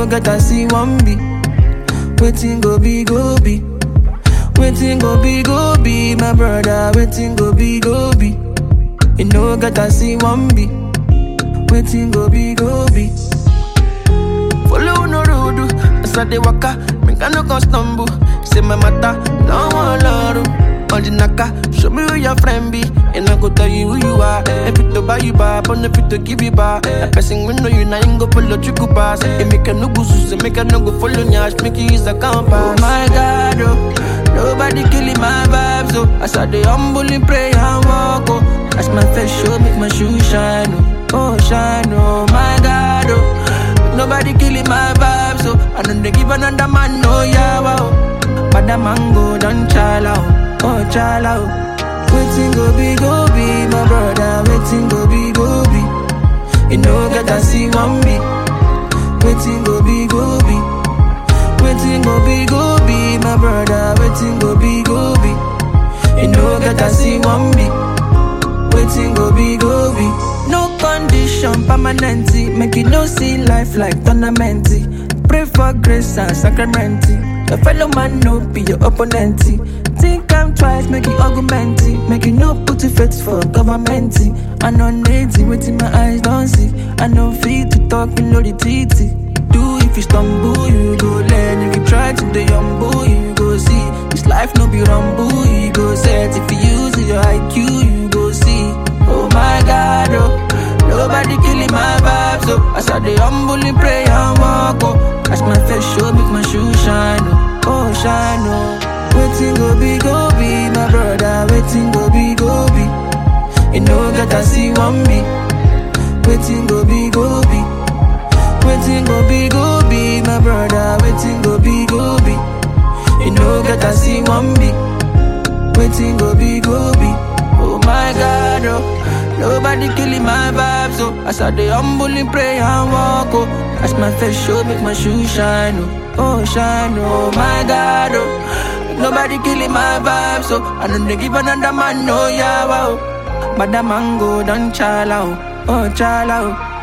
no get I see one be. Waiting go be go be. Waiting go be go be, my brother. Waiting go be go be. You know get I see one be. Waiting go be go be. Follow no road, as I dey waka, make I no go stumble. Say my matter, no one love. All the naka, show me who your friend be, and I go tell you who you are. If it to buy you back, but if it to give you back, a person we know you now ain't go follow you go pass. It make a no go sus, make a no go follow nyash, make you use a compass. Oh my God, oh, nobody killing my vibes, oh. As I dey humble in pray and walk, oh. As my face show, make my shoe shine, oh, oh shine, oh my God, oh. Nobody killing my vibe, so I don't dey give another man no yawa. Oh. But the mango done chala, oh, oh chala. Oh. Waiting go be go be, my brother. Waiting go be go be. You know get I see one be. Waiting go be go be. Waiting go be go be, my brother. Waiting go be go be. You know get I see one be. Waiting go be go be. No condition permanent. Make you no see life like tournament. Pray for grace and sacrament. Your fellow man no be your opponent. Think I'm twice, make you argument. Make you no put your faith for government. I know native, waiting my eyes don't see. I know fit to talk, you know the titty. Do if you stumble, you go learn. If you try to the humble, you go see. This life no be rumble, you go set. If you use your IQ, you go see. Oh my God, oh. Nobody killing my vibes, oh. As I dey humbly pray and walk, oh. As my face show, make my shoe shine, oh. Oh, shine, oh. Waiting go be, go be, my brother. Waiting go be, go be. You know that I see one be. Waiting go be, go be. Waiting go be, go be, my brother. Waiting go be, go be. You know that I see one be. Waiting go be, go be. Oh my God, oh. Nobody killing my vibes, oh. As I dey humbly pray and walk, oh. As my face show, make my shoe shine, oh. Oh, shine, oh my God, oh. Nobody killing my vibes, oh. I don't dey give another man no yawa, oh. But the mango done chala, oh. Oh, chala, oh.